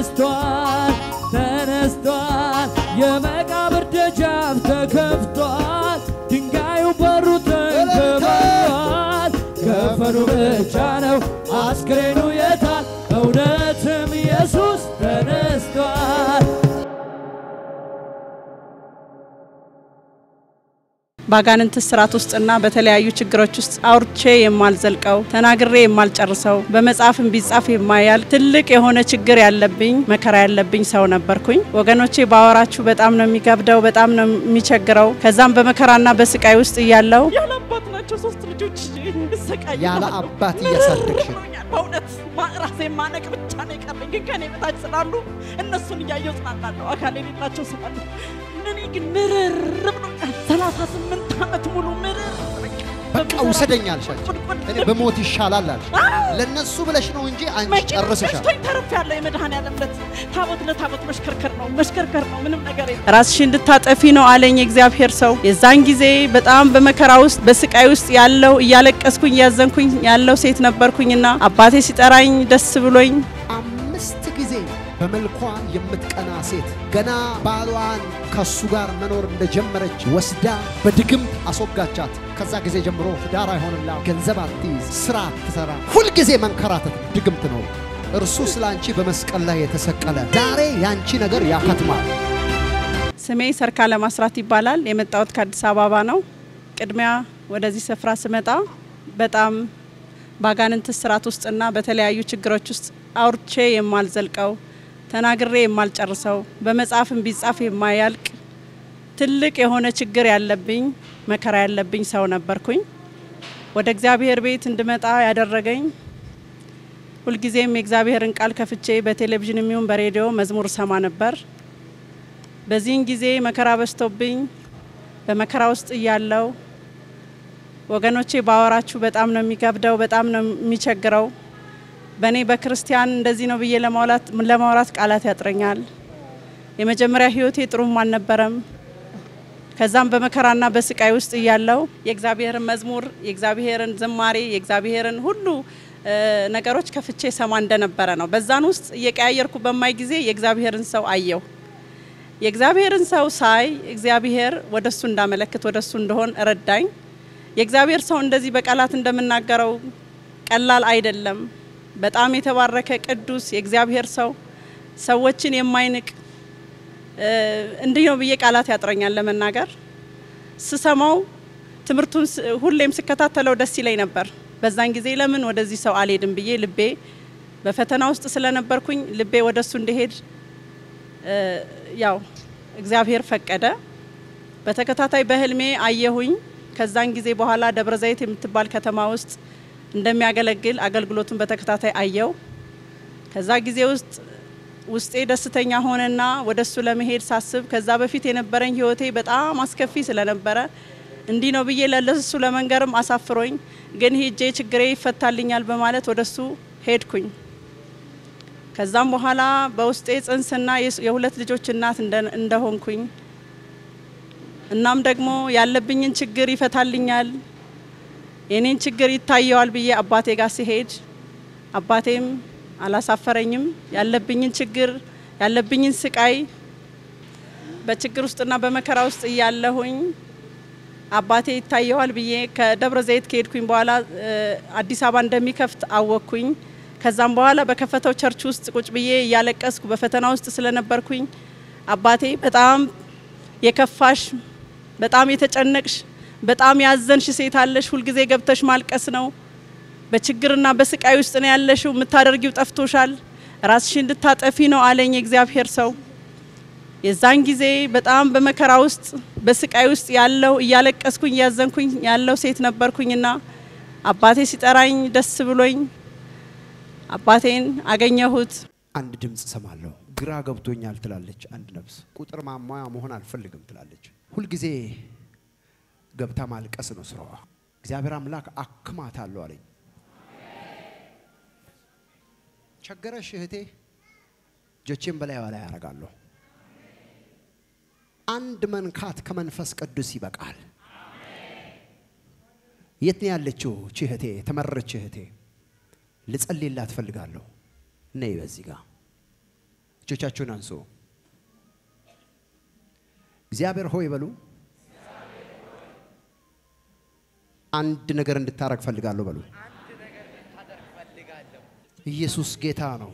ተነስቷል ተነስቷል የመቃብር ደጃፍ ተከፍቷል ድንጋዩ በሩ ተንከባሏል ከፈኑ ብቻ ነው አስክሬኑ የታል እውነትም ኢየሱስ ተነስቷል በአጋንንት ስርዓት ውስጥና በተለያዩ ችግሮች ውስጥ አውርቼ የማልዘልቀው ተናግሬ የማልጨርሰው በመጽሐፍም ቢጻፍ የማያል ትልቅ የሆነ ችግር ያለብኝ መከራ ያለብኝ ሰው ነበርኩኝ። ወገኖቼ ባወራችሁ በጣም ነው የሚገብደው፣ በጣም ነው የሚቸግረው። ከዛም በመከራና በስቃይ ውስጥ እያለው ያለ አባት ናቸው ሶስት ልጆች ይሰቃያሉ። ያለ አባት እያሳደግሽ ነው። ብሎኛል። በእውነት ማ- ራሴን ማነቅ ብቻ ነው የቀረኝ። ግን ከኔ በታች ስላሉ እነሱን እያየው ጽናናለሁ። አካል የሌላቸው ስላሉ እኔ ግን ምርር ብሎኛል። ሰላሳ ስምንት ዓመት ሙሉ ምርር በቃ ውሰደኝ አልሻቸው። እኔ በሞት ይሻላል አልሽ። ለነሱ ብለሽ ነው እንጂ አንቺ ጨርሰሻል። መሽቶኝ ተርፍ ያለ የመድኃኔዓለም ዕለት ታቦት ለታቦት መሽከርከር ነው መሽከርከር ነው ምንም ነገር የለም። ራስሽ እንድታጠፊ ነው አለኝ የእግዚአብሔር ሰው። የዛን ጊዜ በጣም በመከራ ውስጥ በስቃይ ውስጥ ያለው እያለቀስኩኝ እያዘንኩኝ ያለው ሴት ነበርኩኝና አባቴ ሲጠራኝ ደስ ብሎኝ አምስት ጊዜ በመልኳ የምትቀና ሴት ገና ባሏን ከሱ ጋር መኖር እንደጀመረች ወስዳ በድግም አስወጋቻት። ከዛ ጊዜ ጀምሮ ትዳር አይሆንላ፣ ገንዘብ አትይዝ፣ ስራ አትሰራ፣ ሁልጊዜ መንከራተት ድግምት ነው። እርሱ ስለ አንቺ በመስቀል ላይ የተሰቀለ ዛሬ ያንቺ ነገር ያከትማል። ስሜ ሰርካ ለማስራት ይባላል። የመጣሁት ከአዲስ አበባ ነው። ቅድሚያ ወደዚህ ስፍራ ስመጣ በጣም በአጋንንት ስርዓት ውስጥና በተለያዩ ችግሮች ውስጥ አውርቼ የማልዘልቀው ተናግሬ የማልጨርሰው በመጽሐፍም ቢጻፍ የማያልቅ ትልቅ የሆነ ችግር ያለብኝ መከራ ያለብኝ ሰው ነበርኩኝ። ወደ እግዚአብሔር ቤት እንድመጣ ያደረገኝ ሁልጊዜም የእግዚአብሔርን ቃል ከፍቼ በቴሌቪዥን የሚሆን በሬዲዮ መዝሙር ሰማ ነበር። በዚህን ጊዜ መከራ በዝቶብኝ በመከራ ውስጥ እያለው ወገኖቼ ባወራችሁ በጣም ነው የሚከብደው፣ በጣም ነው የሚቸግረው። በእኔ በክርስቲያን እንደዚህ ነው ብዬ ለማውላት ለማውራት ቃላት ያጥረኛል። የመጀመሪያ ህይወቴ ጥሩም አልነበረም። ከዛም በመከራና በስቃይ ውስጥ እያለው የእግዚአብሔርን መዝሙር፣ የእግዚአብሔርን ዝማሬ፣ የእግዚአብሔርን ሁሉ እ ነገሮች ከፍቼ ሰማ እንደነበረ ነው። በዛን ውስጥ እየቀያየርኩ በማይ ጊዜ የእግዚአብሔርን ሰው አየሁ። የእግዚአብሔርን ሰው ሳይ እግዚአብሔር ወደሱ እንዳመለክት ወደሱ እንደሆን ረዳኝ። የእግዚአብሔር ሰው እንደዚህ በቃላት እንደምናገረው ቀላል አይደለም። በጣም የተባረከ ቅዱስ የእግዚአብሔር ሰው ሰዎችን የማይንቅ እ እንዲህ ነው ብዬ ቃላት ያጥረኛል ለመናገር። ስሰማው ትምህርቱን ስ- ሁሌም ስከታተለው ደስ ይለኝ ነበር። በዛን ጊዜ ለምን ወደዚህ ሰው አልሄድም ብዬ ልቤ በፈተና ውስጥ ስለነበርኩኝ ልቤ ወደሱ እንዲሄድ እ ያው እግዚአብሔር ፈቀደ። በተከታታይ በህልሜ አየሁኝ። ከዛን ጊዜ በኋላ ደብረ ዘይት የምትባል ከተማ ውስጥ እንደሚያገለግል አገልግሎቱን በተከታታይ አየው። ከዛ ጊዜ ውስጥ ውስጤ ደስተኛ ሆነና ወደሱ ለመሄድ ሳስብ ከዛ በፊት የነበረኝ ህይወቴ በጣም አስከፊ ስለነበረ እንዲህ ነው ብዬ ለለሱ ለመንገርም አሳፍሮኝ፣ ግን ሄጄ ችግሬ ይፈታልኛል በማለት ወደሱ ሄድኩኝ። ከዛም በኋላ በውስጤ ጽንስና የስ- የሁለት ልጆች እናት እንደ- እንደሆንኩኝ እናም ደግሞ ያለብኝን ችግር ይፈታልኛል የኔን ችግር ይታየዋል ብዬ አባቴ ጋር ሲሄድ አባቴም አላሳፈረኝም። ያለብኝን ችግር ያለብኝን ስቃይ በችግር ውስጥና በመከራ ውስጥ እያለሁኝ አባቴ ይታየዋል ብዬ ከደብረ ዘይት ከሄድኩኝ በኋላ እ፣ አዲስ አበባ እንደሚከፍት አወቅኩኝ። ከዛም በኋላ በከፈተው ቸርች ውስጥ ቁጭ ብዬ እያለቀስኩ በፈተና ውስጥ ስለነበርኩኝ አባቴ በጣም የከፋሽ በጣም የተጨነቅሽ በጣም ያዘንሽ ሴት አለሽ፣ ሁልጊዜ ገብተሽ ማልቀስ ነው። በችግርና በስቃይ ውስጥ ነው ያለሽው፣ የምታደርጊው ጠፍቶሻል፣ ራስሽ እንድታጠፊ ነው አለኝ የእግዚአብሔር ሰው። የዛን ጊዜ በጣም በመከራ ውስጥ በስቃይ ውስጥ ያለው እያለቀስኩኝ እያዘንኩኝ ያለው ሴት ነበርኩኝና አባቴ ሲጠራኝ ደስ ብሎኝ አባቴን አገኘሁት። አንድ ድምፅ ሰማለሁ። ግራ ገብቶኛል ትላለች አንድ ነፍስ። ቁጥር ማሟያ መሆን አልፈልግም ትላለች። ሁልጊዜ ገብታ ማልቀስ ነው ስራዋ። እግዚአብሔር አምላክ አክማታለሁ አለኝ። ቸገረሽ እህቴ፣ እጆቼን በላይዋ ላይ ያደርጋለሁ። አንድ መንካት ከመንፈስ ቅዱስ ይበቃል። የት ነው ያለችው እቺ እህቴ? የተመረች እህቴ ልጸልይላት እፈልጋለሁ። ነይ በዚህ ጋር እጆቻችሁን አንሱ። እግዚአብሔር ሆይ በሉ። አንድ ነገር እንድታረግ ፈልጋለሁ በሉ። ኢየሱስ ጌታ ነው።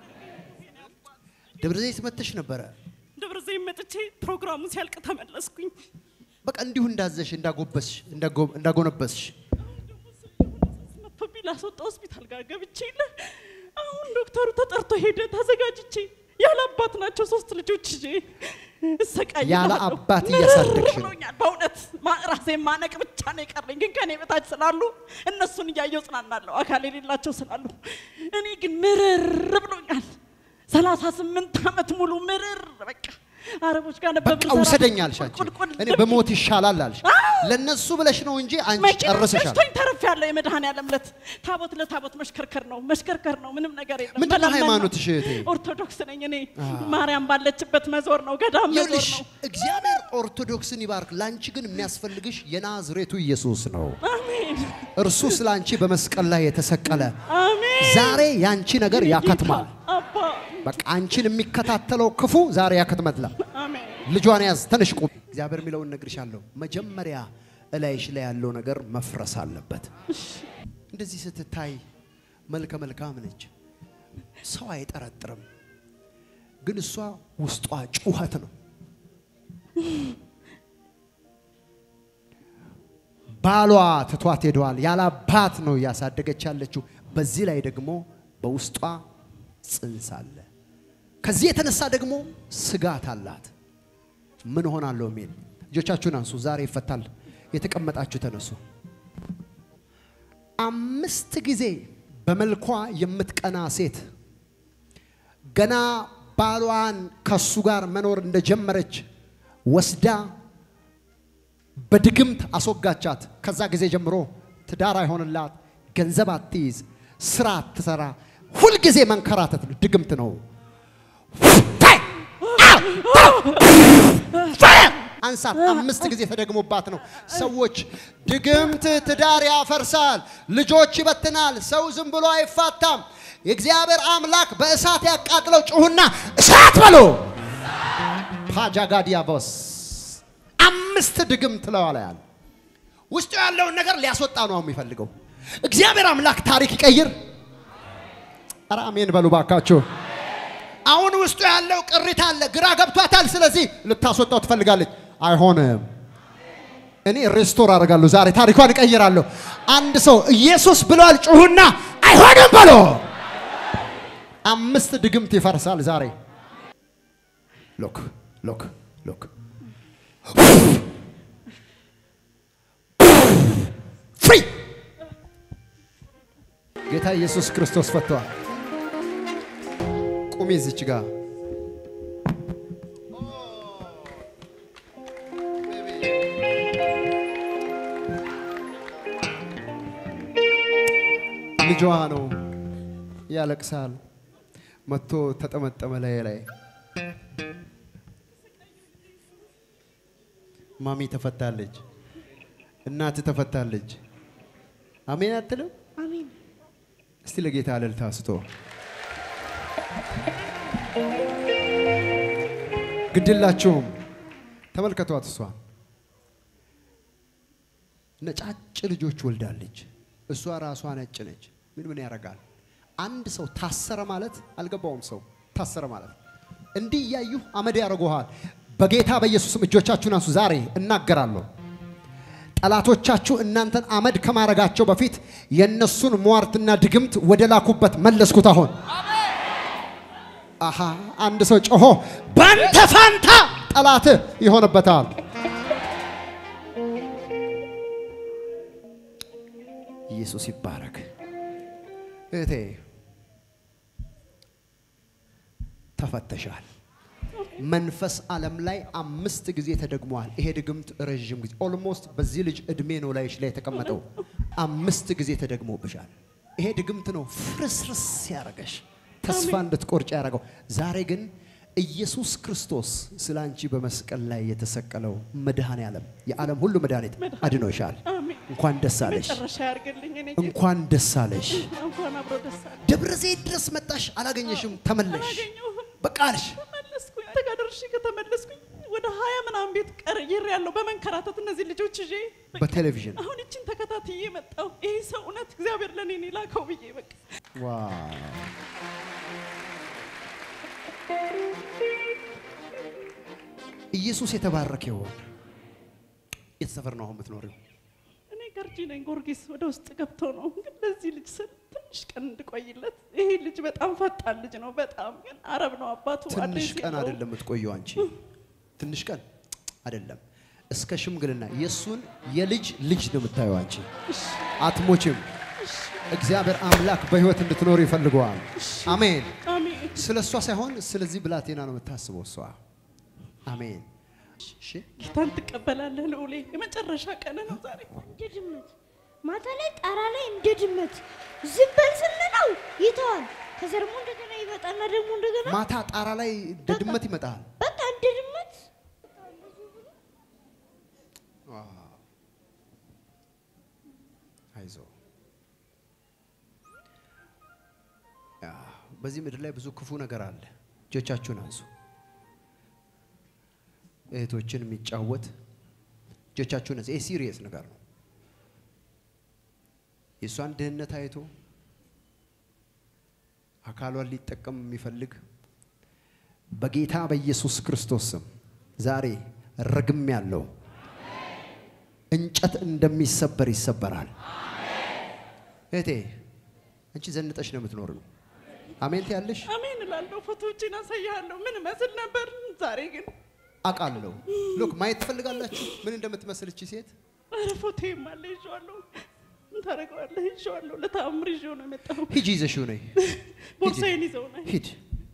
ደብረ ዘይት መጥተሽ ነበረ። ደብረ ዘይት መጥቼ ፕሮግራሙ ሲያልቅ ተመለስኩኝ። በቃ እንዲሁ እንዳዘሽ እንዳጎበስሽ እንዳጎ- እንዳጎነበስሽ መጥቶብኝ ላስወጣ ሆስፒታል ጋር ገብቼ የለ አሁን ዶክተሩ ተጠርቶ ሄደ። ተዘጋጅቼ ያለ አባት ናቸው ሶስት ልጆች ይዤ እሰቃያለሁ። ያለ አባት እያሳደግሽ ነው። ብሎኛል። በእውነት ማ- ራሴን ማነቅ ብቻ ነው የቀረኝ። ግን ከኔ በታች ስላሉ እነሱን እያየው ጽናናለሁ፣ አካል የሌላቸው ስላሉ። እኔ ግን ምርር ብሎኛል። ሰላሳ ስምንት ዓመት ሙሉ ምርር በቃ አረቦች ጋር ነበር በቃ የምሰራው። ውሰደኝ አልሽ አንቺ። ቁልቁል እኔ በሞት ይሻላል አልሽ። ለነሱ ብለሽ ነው እንጂ አንቺ መኪና ጨርሰሻል። ገጭቶኝ ተርፌያለሁ። የመድኃኔዓለም ዕለት ታቦት ለታቦት መሽከርከር ነው መሽከርከር ነው። ምንም ነገር የለም። ምንድን ነው መለመን ሃይማኖትሽ እህቴ? ኦርቶዶክስ ነኝ እኔ። ማርያም ባለችበት መዞር ነው፣ ገዳም መዞር ይኸውልሽ ነው። እግዚአብሔር ኦርቶዶክስን ይባርክ። ለአንቺ ግን የሚያስፈልግሽ የናዝሬቱ ኢየሱስ ነው። አሜን እርሱ ስለ አንቺ በመስቀል ላይ የተሰቀለ አሜን። ዛሬ ያንቺ ነገር ያከትማል። አባ በቃ አንቺን የሚከታተለው ክፉ ዛሬ ያከትመትላ። አሜን ልጇን ያዝ፣ ተነሽ ቁም። እግዚአብሔር የሚለውን እነግርሻለሁ። መጀመሪያ እላይሽ ላይ ያለው ነገር መፍረስ አለበት። እንደዚህ ስትታይ መልከ መልካም ነች፣ ሰው አይጠረጥርም። ግን እሷ ውስጧ ጩኸት ነው። ባሏ ትቷት ሄደዋል። ያለ አባት ነው እያሳደገች ያለችው። በዚህ ላይ ደግሞ በውስጧ ጽንስ አለ። ከዚህ የተነሳ ደግሞ ስጋት አላት። ምን ሆናለሁ የሚል እጆቻችሁን አንሱ። ዛሬ ይፈታል። የተቀመጣችሁ ተነሱ። አምስት ጊዜ በመልኳ የምትቀና ሴት ገና ባሏን ከሱ ጋር መኖር እንደጀመረች ወስዳ በድግምት አስወጋቻት። ከዛ ጊዜ ጀምሮ ትዳር አይሆንላት፣ ገንዘብ አትይዝ፣ ስራ አትሰራ፣ ሁልጊዜ መንከራተት ነው። ድግምት ነው። አንሳት። አምስት ጊዜ ተደግሞባት ነው። ሰዎች ድግምት ትዳር ያፈርሳል፣ ልጆች ይበትናል፣ ሰው ዝም ብሎ አይፋታም። የእግዚአብሔር አምላክ በእሳት ያቃጥለው። ጩሁና እሳት በሎ ፓጃጋዲያቦስ አምስት ድግምት ለዋላ ያለ ውስጡ ያለውን ነገር ሊያስወጣ ነው የሚፈልገው። እግዚአብሔር አምላክ ታሪክ ይቀይር። ኧረ አሜን በሉ ባካችሁ። አሁን ውስጡ ያለው ቅሪት አለ፣ ግራ ገብቷታል። ስለዚህ ልታስወጣው ትፈልጋለች። አይሆንም። እኔ ሬስቶር አደርጋለሁ ዛሬ ታሪኳን እቀይራለሁ። አንድ ሰው ኢየሱስ ብሏል፣ ጩሁና አይሆንም በሎ። አምስት ድግምት ይፈርሳል ዛሬ። ሎክ ሎክ ሎክ ፍሪ ጌታ ኢየሱስ ክርስቶስ ፈቷል። ቁሚ እዚች ጋር ልጇ ነው ያለቅሳል። መጥቶ ተጠመጠመ ላይ ላይ ማሚ ተፈታለች፣ እናት ተፈታለች። አሜን አትልም? አሜን እስቲ ለጌታ እልልታ ስቶ ግድላችሁም ተመልከቷት። እሷ ነጫጭ ልጆች ወልዳለች። እሷ ራሷ ነጭ ነች። ምን ምን ያደርጋል? አንድ ሰው ታሰረ ማለት አልገባውም። ሰው ታሰረ ማለት እንዲህ እያዩ አመድ ያደርጉሃል። በጌታ በኢየሱስም እጆቻችሁን አንሱ። ዛሬ እናገራለሁ። ጠላቶቻችሁ እናንተን አመድ ከማረጋቸው በፊት የእነሱን ሟርትና ድግምት ወደ ላኩበት መለስኩት። አሁን አሃ አንድ ሰው ጮሆ ባንተ ፋንታ ጠላት ይሆንበታል። ኢየሱስ ይባረክ። እህቴ ተፈተሻል። መንፈስ ዓለም ላይ አምስት ጊዜ ተደግሟል። ይሄ ድግምት ረዥም ጊዜ ኦልሞስት በዚህ ልጅ እድሜ ነው ላይሽ ላይ የተቀመጠው። አምስት ጊዜ ተደግሞብሻል። ይሄ ድግምት ነው ፍርስርስ ያረገሽ ተስፋ እንድትቆርጭ ያደረገው። ዛሬ ግን ኢየሱስ ክርስቶስ ስለ አንቺ በመስቀል ላይ የተሰቀለው መድኃኔ ዓለም የዓለም ሁሉ መድኃኒት አድኖሻል። አሜን። እንኳን ደስ አለሽ፣ መጨረሻ ያርግልኝ። እኔ እንኳን ደስ አለሽ። እንኳን አብሮ ደስ አለ። ደብረ ዘይት ድረስ መጣሽ፣ አላገኘሽም፣ ተመለሽ። አላገኘሁም። በቃ አልሽ። ተመለስኩኝ። አንተ ጋር ደርሼ ከተመለስኩኝ ወደ ሀያ ምናምን ቤት ቀርይር ያለው በመንከራተት እነዚህ ልጆች ይዤ በቃ በቴሌቪዥን አሁን እችን ተከታትዬ መጣሁ። ይሄ ሰው እውነት እግዚአብሔር ለእኔ ነው የላከው ብዬ በቃ ዋው ኢየሱስ የተባረከ ይሆን። የት ሰፈር ነው አሁን የምትኖሪው? እኔ ገርጂ ነኝ። ጊዮርጊስ ወደ ውስጥ ገብቶ ነው ግን ለዚህ ልጅ ስል ትንሽ ቀን እንድቆይለት። ይሄ ልጅ በጣም ፈጣን ልጅ ነው። በጣም ግን አረብ ነው አባቱ። ትንሽ አዲስ ቀን የለውም። አይደለም የምትቆየው አንቺ። ትንሽ ቀን አይደለም፣ እስከ ሽምግልና የእሱን የልጅ ልጅ ነው የምታየው አንቺ። አትሞችም። እግዚአብሔር አምላክ በህይወት እንድትኖር ይፈልገዋል። አሜን። አሜን። ስለ እሷ ሳይሆን ስለዚህ ብላቴና ነው የምታስበው እሷ። አሜን። እሺ ጌታን ትቀበላለህ ልዑሌ። የመጨረሻ ቀን ነው ዛሬ። እንደ ድመት ማታ ላይ ጣራ ላይ እንደ ድመት ዝም በል ስንለው ይተዋል። ከዛ ደግሞ እንደገና ይመጣና ደግሞ እንደገና ማታ ጣራ ላይ እንደ ድመት ይመጣል። በቃ እንደ ድመት አይዞ ያ፣ በዚህ ምድር ላይ ብዙ ክፉ ነገር አለ። እጆቻችሁን አንሱ። እህቶችን የሚጫወት እጆቻችሁን አንሱ። ይህ ሲሪየስ ነገር ነው። የእሷን ድህነት አይቶ አካሏን ሊጠቀም የሚፈልግ በጌታ በኢየሱስ ክርስቶስ ስም ዛሬ ረግም ያለው እንጨት እንደሚሰበር ይሰበራል። እህቴ አንቺ ዘንጠሽ ነው የምትኖሪው። አሜን ትያለሽ። አሜን እላለሁ። ፎቶዎችን አሳያለሁ ምን መስል ነበር። ዛሬ ግን አውቃለሁ። ሉክ ማየት ትፈልጋላችሁ ምን እንደምትመስል እቺ ሴት? ኧረ ፎቶዬም አለ ይዤዋለሁ። ምን ታደርገዋለህ? ይዤዋለሁ። ለተአምር ይዤው ነው የመጣሁ። ሂጂ ይዘሽው ነይ። ቦርሳዬን ይዘው ነው ሂድ።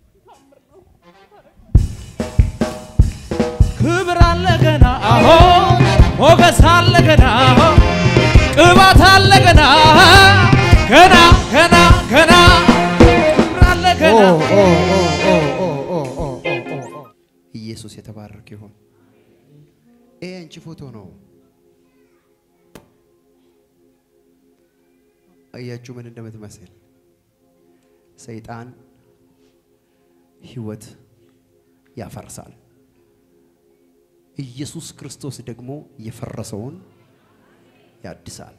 ክብር አለ ገና አሆ ሞገስ አለ ገና ቅባት አለ ገና ገና ገና ገና ክብር አለ ኦ ገና ኦ ኦ ኦ ኦ ኦ ኦ ኦ ኦ ኦ። ኢየሱስ የተባረከ ይሁን። ይሄ አንቺ ፎቶ ነው። አያችሁ ምን እንደምትመስል። ሰይጣን ህይወት ያፈርሳል። ኢየሱስ ክርስቶስ ደግሞ የፈረሰውን ያድሳል።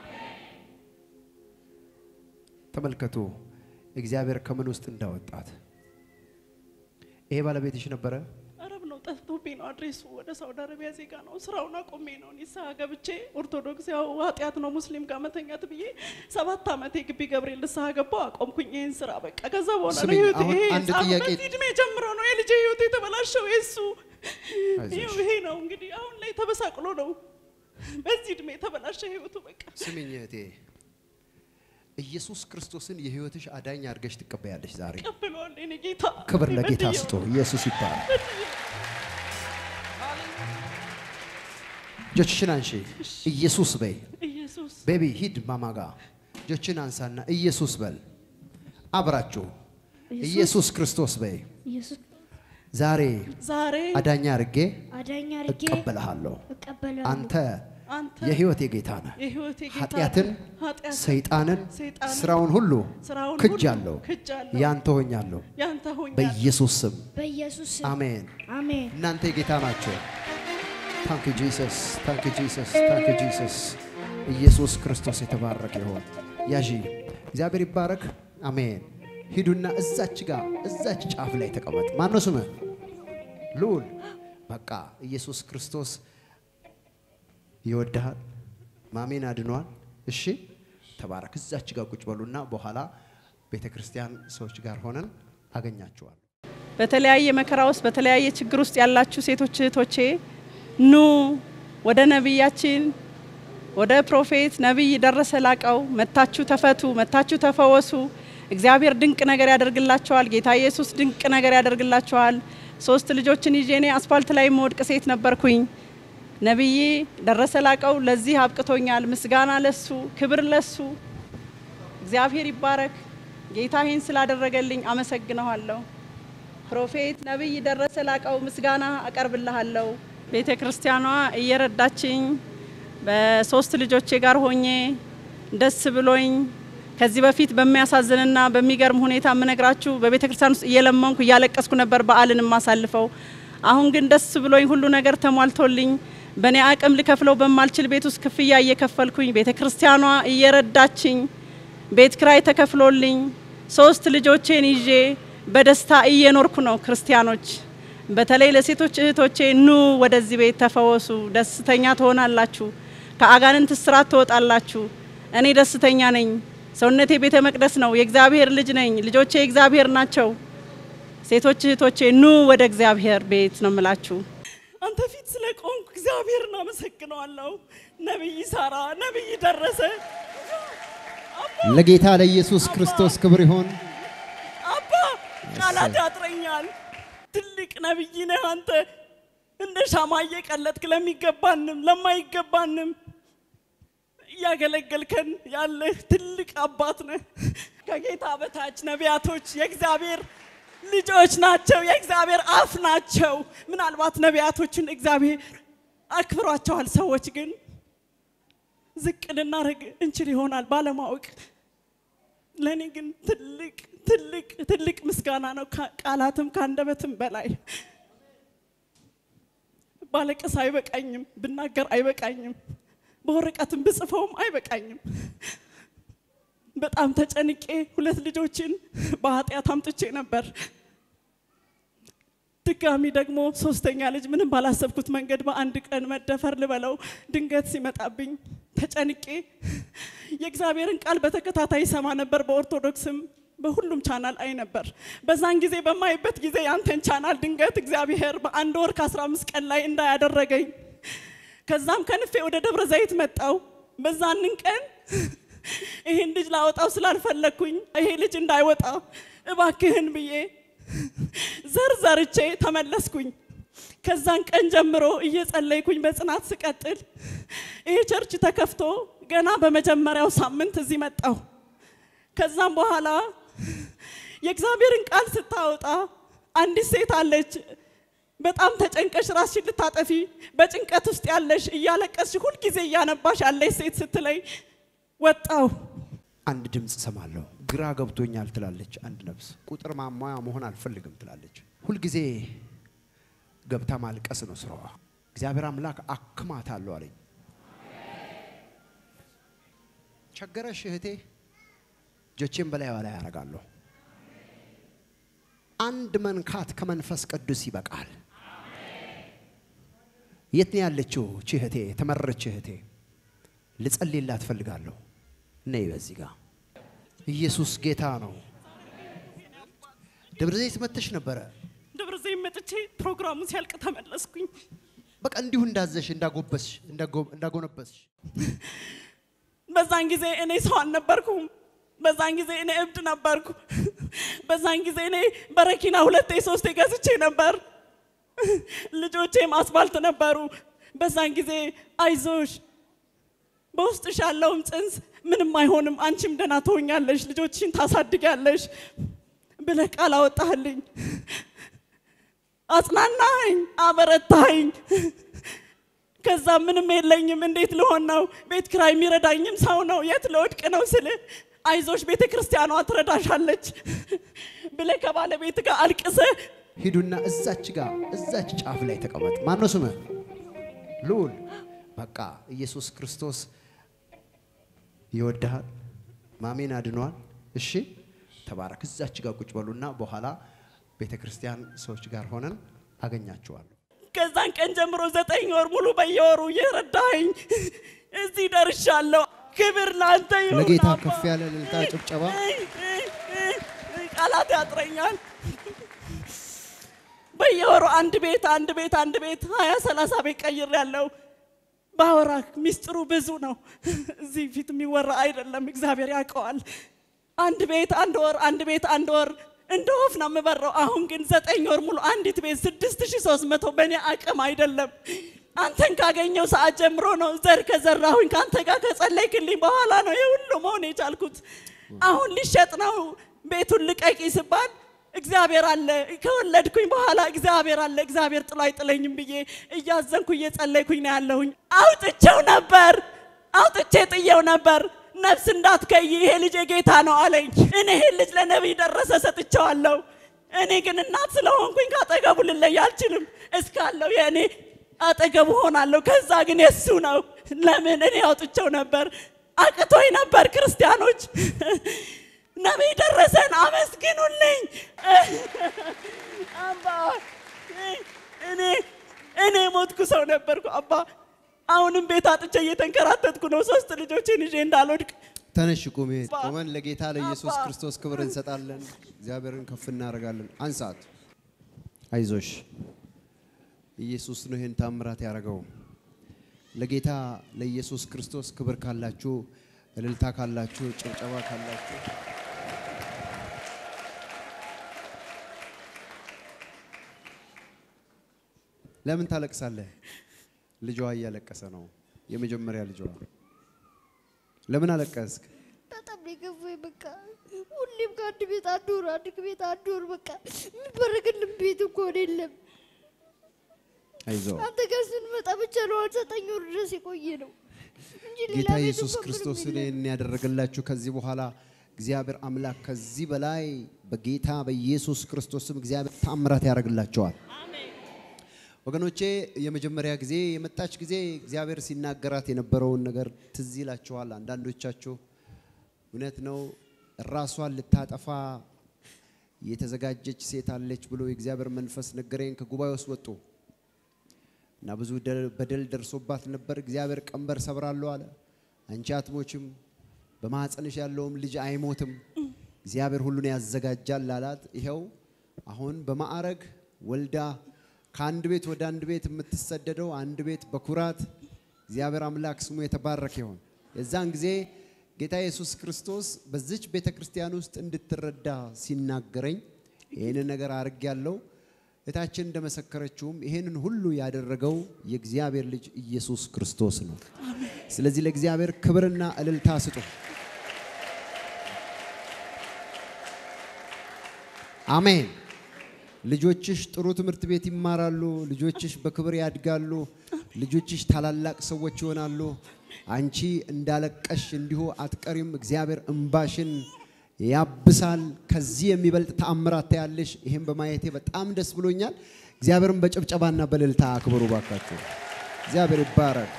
ተመልከቱ እግዚአብሔር ከምን ውስጥ እንዳወጣት። ይሄ ባለቤትሽ ነበረ? አረብ ነው ጠፍቶብኝ ነው አድሬሱ ወደ ሳውዲ አረቢያ ዜጋ ነው ስራውን አቆሜ ነው ንስሐ ገብቼ ኦርቶዶክስ ያው ኃጢአት ነው ሙስሊም ጋር መተኛት ብዬ ሰባት ዓመት የግቢ ገብርኤል ንስሐ ገባው አቆምኩኝ ይህን ስራ በቃ ከዛ በኋላ ነው ስሚኝ፣ ህይወቴ አሁን ይሄ አንድ ህፃኑ ጥያቄ- በዚህ እድሜ ጀምሮ ነው የልጄ ህይወት የተበላሸው የሱ አይዞሽ። ይኸው ይሄ ነው እንግዲህ አሁን ላይ ተበሳቅሎ ነው በዚህ እድሜ የተበላሸ ህይወቱ በቃ ስሚኝ እህቴ፣ ኢየሱስ ክርስቶስን የህይወትሽ አዳኝ አድርገሽ ትቀበያለሽ ዛሬ። ቀብለዋል የኔ ጌታ ክብር ለጌታ በድዬው ስጦ። ኢየሱስ ይባላል። እጆችሽን አንሺ። ኢየሱስ በይ። ኢየሱስ ቤቢ ሂድ ማማጋ እጆችን አንሳና ኢየሱስ በል። አብራችሁ ኢየሱስ ክርስቶስ በይ። ኢየሱስ ዛሬ ዛሬ አዳኝ አድርጌ አዳኝ አድርጌ እቀበልሃለሁ። እቀበላለሁ። አንተ አንተ የህይወቴ ጌታ ነህ። የህይወቴ ጌታ ኃጢአትን፣ ኃጢአትን ሰይጣንን፣ ሰይጣንን፣ ስራውን ሁሉ ስራውን ሁሉ ክጃለሁ፣ ክጃለሁ፣ ያንተ ሆኛለሁ። ያንተ ሆኛለሁ። በኢየሱስ ስም በኢየሱስ ስም አሜን። አሜን። እናንተ የጌታ ናቸው። ታንክ ጂሰስ፣ ታንክ ጂሰስ፣ ታንክ ጂሰስ። ኢየሱስ ክርስቶስ የተባረከ ይሆን። ያዢ እግዚአብሔር ይባረክ። አሜን። ሂዱና እዛች ጋር እዛች ጫፍ ላይ ተቀመጥ። ማነው ስምህ? ልዑል። በቃ ኢየሱስ ክርስቶስ ይወድሃል። ማሜን አድኗል። እሺ ተባረክ። እዛች ጋር ቁጭ በሉና በኋላ ቤተ ክርስቲያን ሰዎች ጋር ሆነን አገኛችኋል። በተለያየ መከራ ውስጥ በተለያየ ችግር ውስጥ ያላችሁ ሴቶች እህቶቼ ኑ ወደ ነቢያችን ወደ ፕሮፌት ነቢይ ደረሰ ላቀው መታችሁ ተፈቱ፣ መታችሁ ተፈወሱ። እግዚአብሔር ድንቅ ነገር ያደርግላቸዋል። ጌታ ኢየሱስ ድንቅ ነገር ያደርግላቸዋል። ሶስት ልጆችን ይዤ እኔ አስፋልት ላይ የምወድቅ ሴት ነበርኩኝ። ነቢይ ደረሰ ላቀው ለዚህ አብቅቶኛል። ምስጋና ለሱ፣ ክብር ለሱ። እግዚአብሔር ይባረክ። ጌታ ይህን ስላደረገልኝ አመሰግነዋለሁ። ፕሮፌት ነቢይ ደረሰ ላቀው ምስጋና አቀርብልሃለሁ። ቤተ ክርስቲያኗ እየረዳችኝ በሶስት ልጆቼ ጋር ሆኜ ደስ ብሎኝ ከዚህ በፊት በሚያሳዝንና በሚገርም ሁኔታ የምነግራችሁ በቤተ ክርስቲያን ውስጥ እየለመንኩ እያለቀስኩ ነበር በዓልን የማሳልፈው። አሁን ግን ደስ ብሎኝ ሁሉ ነገር ተሟልቶልኝ በእኔ አቅም ልከፍለው በማልችል ቤት ውስጥ ክፍያ እየከፈልኩኝ ቤተ ክርስቲያኗ እየረዳችኝ ቤት ክራይ ተከፍሎልኝ ሶስት ልጆቼን ይዤ በደስታ እየኖርኩ ነው። ክርስቲያኖች በተለይ ለሴቶች እህቶቼ ኑ ወደዚህ ቤት ተፈወሱ፣ ደስተኛ ትሆናላችሁ፣ ከአጋንንት እስራት ትወጣላችሁ። እኔ ደስተኛ ነኝ። ሰውነቴ ቤተ መቅደስ ነው። የእግዚአብሔር ልጅ ነኝ። ልጆቼ የእግዚአብሔር ናቸው። ሴቶች እህቶቼ ኑ ወደ እግዚአብሔር ቤት ነው የምላችሁ። አንተ ፊት ስለ ቆንኩ እግዚአብሔርን አመሰግነዋለሁ። ነቢይ ሳራ፣ ነቢይ ደረሰ ለጌታ ለኢየሱስ ክርስቶስ ክብር ይሆን። አባ ቃላት ያጥረኛል። ትልቅ ነቢይ ነህ አንተ። እንደ ሻማ እየቀለጥክ ለሚገባንም ለማይገባንም እያገለገልከን ያለህ ትልቅ አባት ነህ። ከጌታ በታች ነቢያቶች የእግዚአብሔር ልጆች ናቸው፣ የእግዚአብሔር አፍ ናቸው። ምናልባት ነቢያቶችን እግዚአብሔር አክብሯቸዋል። ሰዎች ግን ዝቅ ልናደርግ እንችል ይሆናል ባለማወቅ። ለእኔ ግን ትልቅ ትልቅ ትልቅ ምስጋና ነው፣ ከ- ቃላትም ከአንደበትም በላይ ባለቀስ አይበቃኝም፣ ብናገር አይበቃኝም፣ በወረቀትም ብጽፈውም አይበቃኝም። በጣም ተጨንቄ ሁለት ልጆችን በኃጢአት አምጥቼ ነበር። ድጋሚ ደግሞ ሶስተኛ ልጅ ምንም ባላሰብኩት መንገድ በአንድ ቀን መደፈር ልበለው ድንገት ሲመጣብኝ ተጨንቄ የእግዚአብሔርን ቃል በተከታታይ ሰማ ነበር። በኦርቶዶክስም በሁሉም ቻናል አይ ነበር። በዛን ጊዜ በማይበት ጊዜ ያንተን ቻናል ድንገት እግዚአብሔር በአንድ ወር ከ15 ቀን ላይ እንዳያደረገኝ ከዛም ከንፌ ወደ ደብረ ዘይት መጣው። በዛንን ቀን ይሄን ልጅ ላወጣው ስላልፈለግኩኝ ይሄ ልጅ እንዳይወጣ እባክህን ብዬ ዘር ዘርቼ ተመለስኩኝ። ከዛን ቀን ጀምሮ እየጸለይኩኝ በጽናት ስቀጥል ይሄ ቸርች ተከፍቶ ገና በመጀመሪያው ሳምንት እዚህ መጣሁ። ከዛም በኋላ የእግዚአብሔርን ቃል ስታወጣ አንዲት ሴት አለች። በጣም ተጨንቀሽ ራስሽን ልታጠፊ በጭንቀት ውስጥ ያለሽ እያለቀስሽ ሁልጊዜ እያነባሽ ያለሽ ሴት ስትለይ ወጣሁ። አንድ ድምፅ ሰማለሁ። ግራ ገብቶኛል ትላለች አንድ ነፍስ። ቁጥር ማሟያ መሆን አልፈልግም ትላለች። ሁልጊዜ ገብታ ማልቀስ ነው ስራዋ። እግዚአብሔር አምላክ አክማታለሁ አለኝ። ቸገረሽ እህቴ፣ እጆቼን በላይዋ ላይ ያደርጋለሁ። አንድ መንካት ከመንፈስ ቅዱስ ይበቃል። የት ነው ያለችው እቺ እህቴ? የተመረች እህቴ ልጸልይላት እፈልጋለሁ። ነይ በዚህ ጋር ኢየሱስ ጌታ ነው። ደብረ ዘይት መተሽ ነበረ። ደብረ ዘይት መጥቼ ፕሮግራሙ ሲያልቅ ተመለስኩኝ። በቃ እንዲሁ እንዳዘሽ እንዳጎበስሽ እንዳጎ- እንዳጎነበስሽ በዛን ጊዜ እኔ ሰው አልነበርኩም። በዛን ጊዜ እኔ እብድ ነበርኩ። በዛን ጊዜ እኔ በረኪና ሁለቴ ሶስቴ ገዝቼ ነበር። ልጆቼም አስፋልት ነበሩ። በዛን ጊዜ አይዞሽ በውስጥሽ ያለውም ጽንስ ምንም አይሆንም፣ አንቺም ደህና ትሆኛለሽ፣ ልጆችሽን ታሳድጊያለሽ ብለህ ቃል አወጣህልኝ። አጽናናኸኝ፣ አበረታኸኝ። ከዛ ምንም የለኝም፣ እንዴት ልሆን ነው? ቤት ኪራይ የሚረዳኝም ሰው ነው፣ የት ልወድቅ ነው ስል አይዞሽ ቤተ ክርስቲያኗ ትረዳሻለች ብለህ ከባለቤት ጋር አልቅሰህ ሂዱና እዛች ጋር እዛች ጫፍ ላይ ተቀመጥ። ማን ነው ስምህ? ልዑል። በቃ ኢየሱስ ክርስቶስ ይወድሃል። ማሜን አድኗል። እሺ ተባረክ። እዛች ጋር ቁጭ በሉና በኋላ ቤተ ክርስቲያን ሰዎች ጋር ሆነን አገኛችኋለሁ። ከዛን ቀን ጀምሮ ዘጠኝ ወር ሙሉ በየወሩ እየረዳኸኝ እዚህ ደርሻለሁ። ክብር ላንተ ይሁን። ለጌታ አባ። ከፍ ያለ እልልታ፣ ጭብጨባ። ቃላት ያጥረኛል። በየወሩ አንድ ቤት አንድ ቤት አንድ ቤት ሀያ ሰላሳ ቤት ቀይር ያለው ባወራ ሚስጥሩ ብዙ ነው። እዚህ ፊት የሚወራ አይደለም። እግዚአብሔር ያውቀዋል። አንድ ቤት አንድ ወር አንድ ቤት አንድ ወር እንደ ወፍ ነው የምበረው። አሁን ግን ዘጠኝ ወር ሙሉ አንዲት ቤት ስድስት ሺህ ሶስት መቶ በእኔ አቅም አይደለም። አንተን ካገኘው ሰዓት ጀምሮ ነው ዘር ከዘራሁኝ ከአንተ ጋር ከጸለይክልኝ በኋላ ነው የሁሉ መሆን የቻልኩት። አሁን ሊሸጥ ነው ቤቱን ልቀቂ ስባል እግዚአብሔር አለ ከወለድኩኝ በኋላ እግዚአብሔር አለ እግዚአብሔር ጥሎ አይጥለኝም ብዬ እያዘንኩ እየጸለይኩኝ ነው ያለሁኝ። አውጥቼው ነበር አውጥቼ ጥየው ነበር። ነፍስ እንዳትከይ ይሄ ልጅ የጌታ ነው አለኝ። እኔ ይሄ ልጅ ለነቢይ ደረሰ ሰጥቼዋለሁ። እኔ ግን እናት ስለሆንኩኝ ካጠገቡ ልለይ አልችልም። እስካለው የእኔ አጠገቡ ሆናለሁ። ከዛ ግን የሱ ነው። ለምን እኔ አውጥቼው ነበር፣ አቅቶኝ ነበር። ክርስቲያኖች ነቢይ ደረሰን አመስግኑልኝ። አባ እኔ እኔ ሞትኩ ሰው ነበርኩ አባ። አሁንም ቤት አጥቼ እየተንከራተትኩ ነው። ሶስት ልጆችን ይዤ እንዳልወድቅ ተነሽ ቁሚ። ቆመን ለጌታ ለኢየሱስ ክርስቶስ ክብር እንሰጣለን። እግዚአብሔርን ከፍ እናደርጋለን። አንሳት። አይዞሽ፣ ኢየሱስ ነው ይህን ታምራት ያደረገው። ለጌታ ለኢየሱስ ክርስቶስ ክብር ካላችሁ፣ እልልታ ካላችሁ፣ ጭብጨባ ካላችሁ ለምን ታለቅሳለህ? ልጇ እያለቀሰ ነው። የመጀመሪያ ልጇ። ለምን አለቀስክ? በጣም ነው የገፋኝ። በቃ ሁሌም ከአንድ ቤት አንድ ወር አንድ ቤት አንድ ወር በቃ የሚበረግልን ቤት እንኳን የለም። አይዞ አንተ ጋር ስንመጣ ብቻ ነው ዘጠኝ ወር ድረስ የቆየ ነው እንጂ ሌላ ጌታ ቤት ኢየሱስ እንኳን ምንም ክርስቶስ የለም። እኔን ያደረገላችሁ ከዚህ በኋላ እግዚአብሔር አምላክ ከዚህ በላይ በጌታ በኢየሱስ ክርስቶስም እግዚአብሔር ታምራት ያደርግላቸዋል። ወገኖቼ የመጀመሪያ ጊዜ የመጣች ጊዜ እግዚአብሔር ሲናገራት የነበረውን ነገር ትዝ ይላችኋል። አንዳንዶቻችሁ እውነት ነው ራሷን ልታጠፋ የተዘጋጀች ሴት አለች ብሎ የእግዚአብሔር መንፈስ ነገረኝ። ከጉባኤ ውስጥ ወጡ እና ብዙ ደል- በደል ደርሶባት ነበር። እግዚአብሔር ቀንበር ሰብራለሁ አለ። አንቺ አትሞችም፣ በማኅፀንሽ ያለውም ልጅ አይሞትም፣ እግዚአብሔር ሁሉን ያዘጋጃል አላት። ይኸው አሁን በማዕረግ ወልዳ ከአንድ ቤት ወደ አንድ ቤት የምትሰደደው አንድ ቤት በኩራት እግዚአብሔር አምላክ ስሙ የተባረከ ይሆን። የዛን ጊዜ ጌታ ኢየሱስ ክርስቶስ በዚች ቤተ ክርስቲያን ውስጥ እንድትረዳ ሲናገረኝ ይህንን ነገር አርግ ያለው እታችን እንደመሰከረችውም ይህንን ሁሉ ያደረገው የእግዚአብሔር ልጅ ኢየሱስ ክርስቶስ ነው። ስለዚህ ለእግዚአብሔር ክብርና እልልታ ስጡ። አሜን። ልጆችሽ ጥሩ ትምህርት ቤት ይማራሉ። ልጆችሽ በክብር ያድጋሉ። ልጆችሽ ታላላቅ ሰዎች ይሆናሉ። አንቺ እንዳለቀሽ እንዲሁ አትቀሪም። እግዚአብሔር እንባሽን ያብሳል። ከዚህ የሚበልጥ ተአምራት ታያለሽ። ይህም በማየቴ በጣም ደስ ብሎኛል። እግዚአብሔርን በጭብጨባና በእልልታ አክብሩ ባካችሁ። እግዚአብሔር ይባረክ።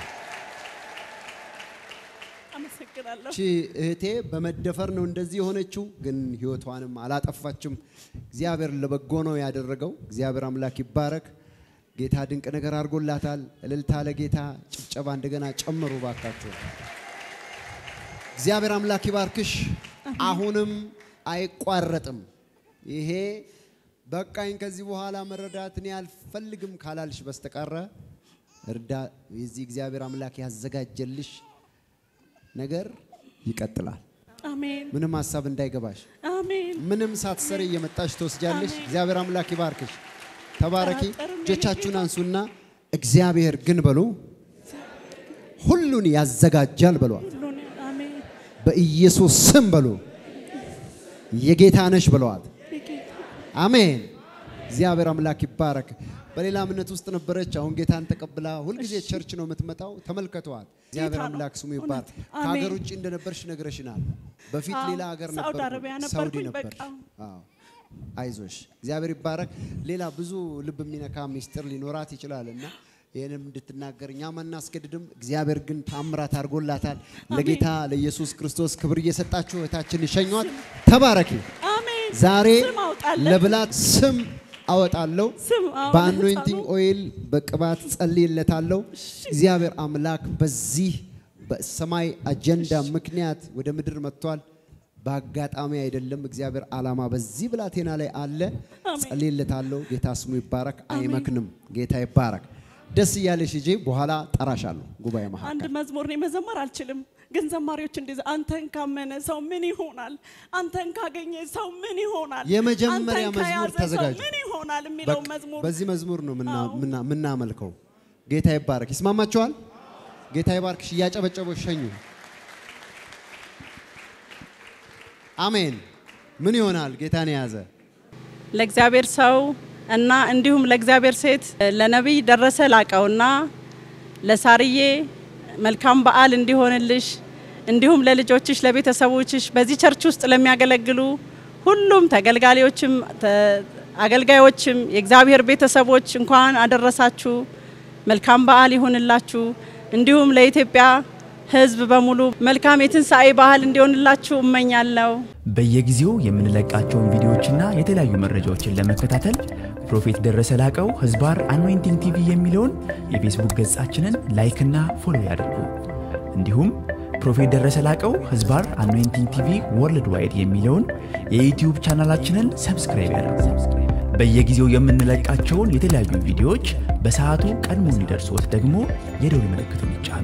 አመሰግናለሁ። እቺ እህቴ በመደፈር ነው እንደዚህ የሆነችው፣ ግን ህይወቷንም አላጠፋችም። እግዚአብሔር ለበጎ ነው ያደረገው። እግዚአብሔር አምላክ ይባረክ። ጌታ ድንቅ ነገር አድርጎላታል። እልልታ ለጌታ፣ ጭብጨባ እንደገና ጨምሩ ባካችሁ። እግዚአብሔር አምላክ ይባርክሽ። አሁንም አይቋረጥም። ይሄ በቃኝ ከዚህ በኋላ መረዳት እኔ አልፈልግም ካላልሽ በስተቀረ እርዳ የዚህ እግዚአብሔር አምላክ ያዘጋጀልሽ ነገር ይቀጥላል። አሜን ምንም ሀሳብ እንዳይገባሽ፣ አሜን። ምንም ሳትሰሪ እየመጣሽ ትወስጃለሽ። እግዚአብሔር አምላክ ይባርክሽ። ተባረኪ። እጆቻችሁን አንሱና እግዚአብሔር ግን በሉ ሁሉን ያዘጋጃል በሏል። ሁሉን አሜን። በኢየሱስ ስም በሉ የጌታ ነሽ ብለዋል። የጌታ አሜን። እግዚአብሔር አምላክ ይባረክ። በሌላ እምነት ውስጥ ነበረች። አሁን ጌታን ተቀብላ ሁልጊዜ ቸርች ነው የምትመጣው። ተመልከተዋል። እግዚአብሔር ነው። አምላክ ስሙ ይባረክ። እውነት። ከሀገር አሜን። ውጭ እንደነበርሽ ነግረሽናል። በፊት አዎ፣ ሌላ ሀገር ሳውዲ ነበር፣ አረቢያ ሳውዲ ነበርኩኝ። ነበር። በቃ አዎ። አይዞሽ፣ እግዚአብሔር ይባረክ። ሌላ ብዙ ልብ የሚነካ ሚስጥር ሊኖራት ይችላል እና ይህንም እንድትናገር እኛም አናስገድድም። እግዚአብሔር ግን ታምራት አድርጎላታል። ለጌታ ለኢየሱስ ክርስቶስ ክብር እየሰጣችሁ እህታችን ይሸኟት። ተባረኪ። አሜን። ዛሬ ስም አውጣለሁ። ለብላት ስም አወጣለሁ። ስም አዎ፣ በአኖይንቲንግ ለሕፃኑ። ኦይል በቅባት ጸልይለታለሁ። እግዚአብሔር አምላክ በዚህ በሰማይ አጀንዳ ምክንያት ወደ ምድር መጥቷል። በአጋጣሚ አይደለም። እግዚአብሔር ዓላማ በዚህ ብላቴና ላይ አለ። ጸልይለታለሁ። ጌታ ስሙ ይባረክ። አይመክንም። ጌታ ይባረክ። ደስ እያለሽ ሂጂ። በኋላ ጠራሻለሁ ጉባኤ አንድ መካከል መዝሙር እኔ መዘመር አልችልም፣ ግን ዘማሪዎች እንደዚህ አንተን ካመነ ሰው ምን ይሆናል? አንተን ካገኘ ሰው ምን ይሆናል? የመጀመሪያ አንተን መዝሙር ከያዘ ሰው ተዘጋጁ። ምን ይሆናል የሚለው በቃ መዝሙር በዚህ መዝሙር ነው ምና- አዎ። ምና- ምናመልከው። ጌታ ይባረክ። ይስማማችኋል? ጌታ ይባርክሽ። እያጨበጨበው ሸኙ። አሜን። ምን ይሆናል ጌታን የያዘ ለእግዚአብሔር ሰው እና እንዲሁም ለእግዚአብሔር ሴት ለነቢይ ደረሰ ላቀውና ለሳርዬ መልካም በዓል እንዲሆንልሽ እንዲሁም ለልጆችሽ፣ ለቤተሰቦችሽ በዚህ ቸርች ውስጥ ለሚያገለግሉ ሁሉም ተገልጋዮችም ተ- አገልጋዮችም የእግዚአብሔር ቤተሰቦች እንኳን አደረሳችሁ። መልካም በዓል ይሁንላችሁ። እንዲሁም ለኢትዮጵያ ሕዝብ በሙሉ መልካም የትንሣኤ በዓል እንዲሆንላችሁ እመኛለሁ። በየጊዜው የምንለቃቸውን ቪዲዮዎችና የተለያዩ መረጃዎችን ለመከታተል ፕሮፌት ደረሰ ላቀው ህዝባር አኖይንቲንግ ቲቪ የሚለውን የፌስቡክ ገጻችንን ላይክና ፎሎ ያድርጉ። እንዲሁም ፕሮፌት ደረሰ ላቀው ህዝባር አኖይንቲንግ ቲቪ ወርልድ ዋይድ የሚለውን የዩትዩብ ቻናላችንን ሰብስክራይብ ያድርጉ። በየጊዜው የምንለቃቸውን የተለያዩ ቪዲዮዎች በሰዓቱ ቀድሞ እንዲደርሶት ደግሞ የደውል ምልክቱን ይጫኑ።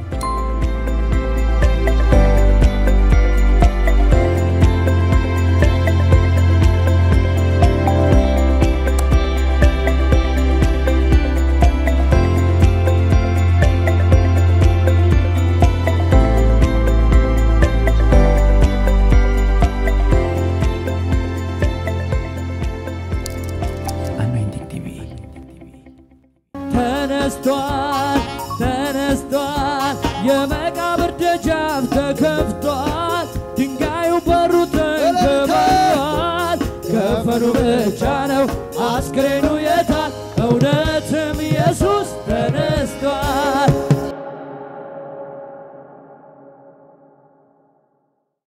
አኖይንቲንግ ቲቪ ተነስቷል ተነስቷል፣ የመቃብር ደጃፍ ተከፍቷል።